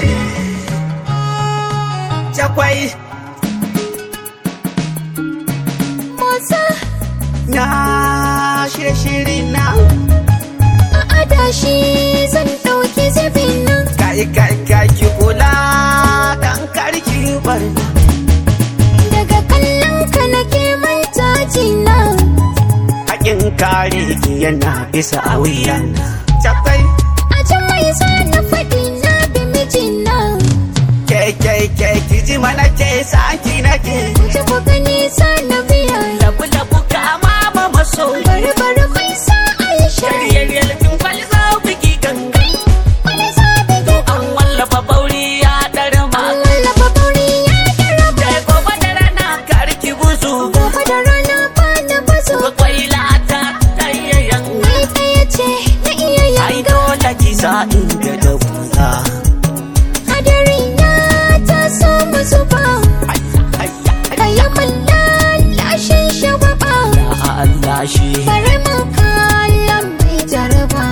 Jakwai Motsa na shirye shiri na a adashi zan ɗauki zubin nan. kai kai kai ki kula dan karki barna Daga kallon ka nake manta jina. hakin kare ki yana bisa a wuyan Jakwai A can mai sa na faɗi na bi mijina. ke ke ke ki ji mana ke saki nake Ji ku gani sa na biya. labu labu kama ma maso Bari bari mai sa Aisha. Yaryar kin kwalza biki ganga Wani sabi da an wallafa bauri ya darma an wallafa bauri ya daraba. da gobe da rana karki guzu Gobe da rana ba na bazo. kwaila ta tayyayan Ni ɗaya ce na iya ai yanga. dole ki sa in ga da buza Hadari ya taso mu zuba. Kayan mallashin shagwaba. Allah shi Bari mu kallon mai jaraba.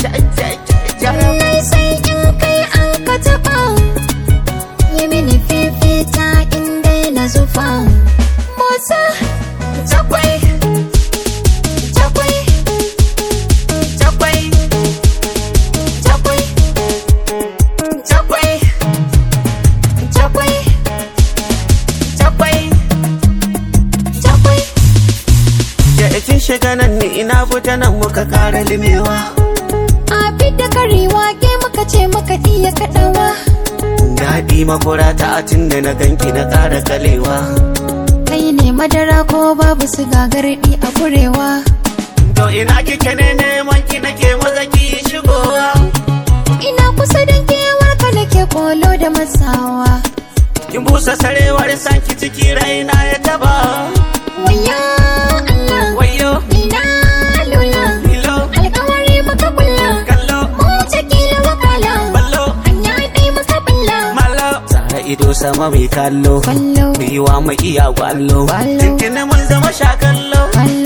Lallai sai in kai an ka taɓa. Yi mini fifita in dai na zufa. Motsa, Jakwai, jakwai, jakwai, jakwai, jakwai, jakwai, jakwai. jakwai. Ya kin shiga nan ni ina fita nan muka kara limewa. Abi da karewa ke muka ce muka iya kaɗawa. Daɗi makura ta tun da na ganki na ƙara kalewa. Kai ne madara ko babu su gagarɗi a kurewa. To ina kike ne neman ki nake maza ki shigowa. Ina kusa da kewar ka nake kolo da masawa. Kin busa sarewar sanki ciki raina ya taba. Waya Allah, Wayo, ina lula. lilo, Alkawari muka kulla. kallo, Mu ta kila wakala. ballo, Hanya ɗaya muka bulla. malo. Tsara ido sama mai kallo. Kwallo, Biwa mai iya gwallo. Gwallo. Tuntuni mun zama sha kallo. kwallo.